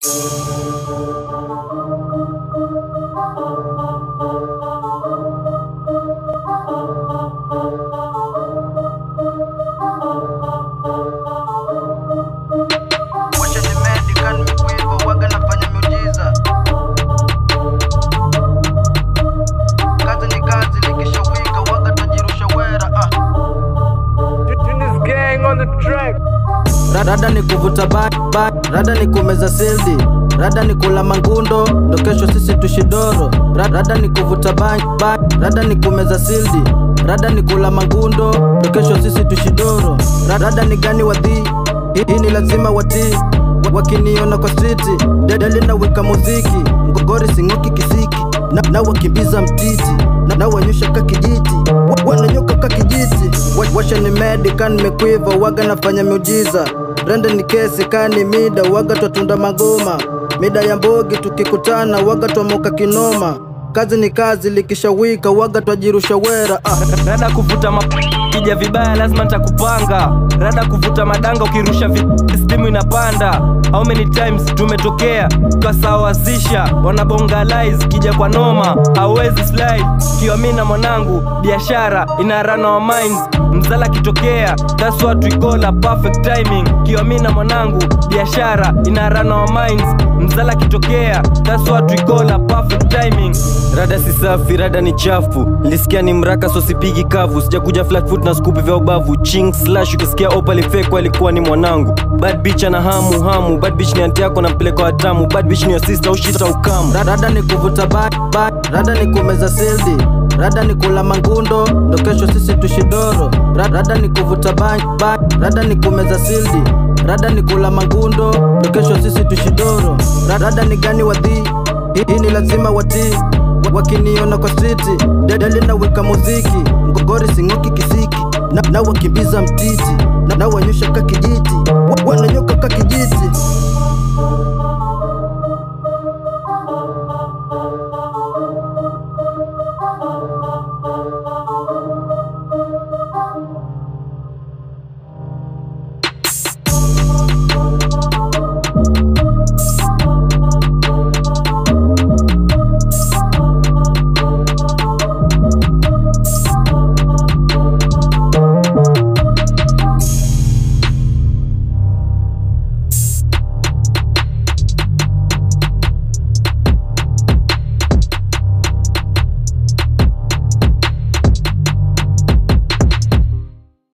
Washa ni medical mikuiva waga nafanya miujiza kazi ni kazi likishawika waga tajirusha wera ah. Rada ni kuvuta ba, ba, rada ni kumeza sildi, rada ni kula mangundo, ndo kesho sisi tushidoro. Ra- Rada ni kuvuta ba, ba, rada ni kumeza sildi, rada ni kula mangundo, ndo kesho sisi tushidoro. Ra- Rada ni gani wadhi, hii hii ni lazima watii Wa- wakiniona kwa striti, dedeli na weka muziki, ngogori sing'oki kisiki, na, na wakimbiza mtiti, na, na wanyosha ka kijiti, Wa- wananyoka ka kijiti, Wa- washa ni medical nimekwiva, waga nafanya miujiza, rende ni kesi kani mida, waga twatunda magoma, mida ya mbogi tukikutana, waga twamoka kinoma, kazi ni kazi likishawika, waga twajirusha wera ah. rada kuvuta mapija vibaya lazima nitakupanga rada kuvuta madanga ukirusha vi stimu inapanda how many times tumetokea tukasawazisha wanabongalize kija kwa noma hauwezi slide kiwamina mwanangu biashara ina run our minds mzala kitokea that's what we call a perfect timing kiwamina mwanangu biashara ina run our minds mzala kitokea that's what we call a perfect timing rada si safi rada ni chafu nilisikia ni mraka so sipigi kavu sijakuja flatfoot na skupi vya ubavu ching slash ukisikia opal fake alikuwa ni mwanangu bad bitch ana hamu hamu bad bitch ni anti yako na mpeleka watamu bad bitch ni your sister ushita ukamu Ra- Rada ni kuvuta ba, ba, rada ni kumeza sildi, rada ni kula mangundo, ndo kesho sisi tushidoro. Ra- Rada ni kuvuta ba, ba, rada ni kumeza sildi, rada ni kula mangundo, ndo kesho sisi tushidoro. Ra- Rada ni gani wadhi, hii hii ni lazima watii Wa- wakiniona kwa striti, dedeli na weka muziki, ngogori sing'oki kisiki, na, na wakimbiza mtiti, na, na wanyosha ka kijiti, Wa- wananyoka ka